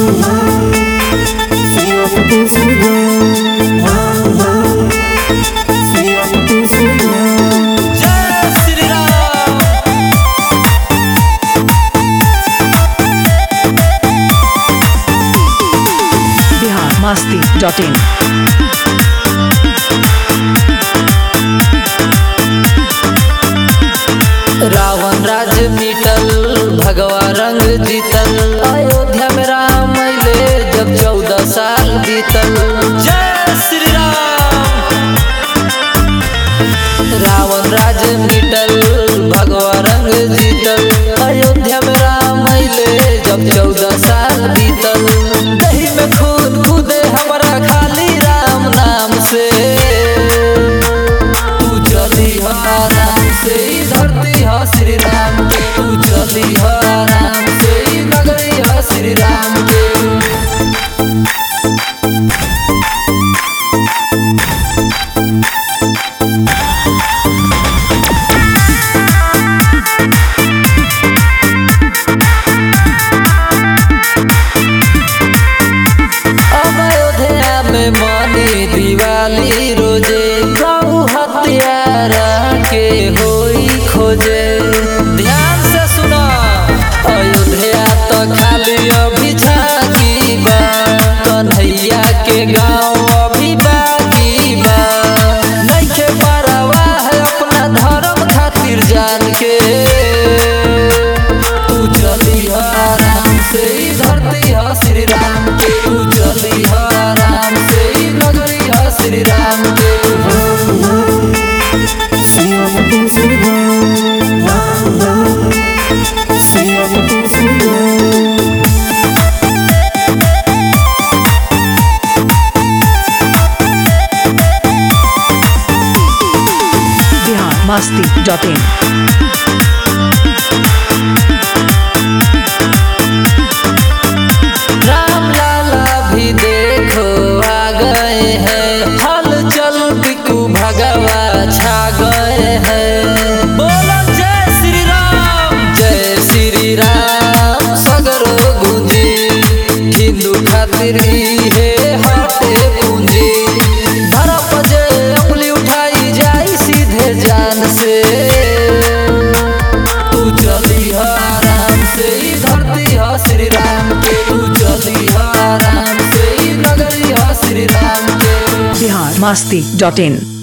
जय Shri Ram Bihar Masti dot in Ravan राज मिटल भगवा रंग जीतल अयोध्या में राम अइले जब चौदह साल बीतल जय श्री राम रावण राज मिटल भगवा रंग जीतल अयोध्या में राम अइले जब चौदह साल बीतल दही में खून कूदे हमारा खाली राम नाम से तू चली हो आराम से ई धरती हो श्री राम के तू चली हो आराम से ई नगरी हो श्री राम के अब अयोध्या में मानी दिवाली रोजे गौ हत्यारा के होई खोजे ध्यान से सुना अयोध्या तो खाली अभी झांकी बा कन्हैया के गाँव अभी बाकी बा नइखे परवाह है अपना धर्म खातिर जान के तू चली हो आराम से ई धरती हो श्री राम के तू चली हो आराम से ई नगरी हो श्री राम के बिहार मस्ती डॉट इन राम लाला भी देखो आ गए हैं हल चल बिकू भगवा छा गए हैं बोलो जय श्री राम जय श्री राम सगरो गुंजी हिंदू खातिर हे हटे पूंजी धरप जे उंगली उठाई जाई सीधे जान से तू चली हो आराम से ई धरती हो श्री राम के तू चली हो आराम से ई नगरी हो श्री राम के बिहार मस्ती डॉट इन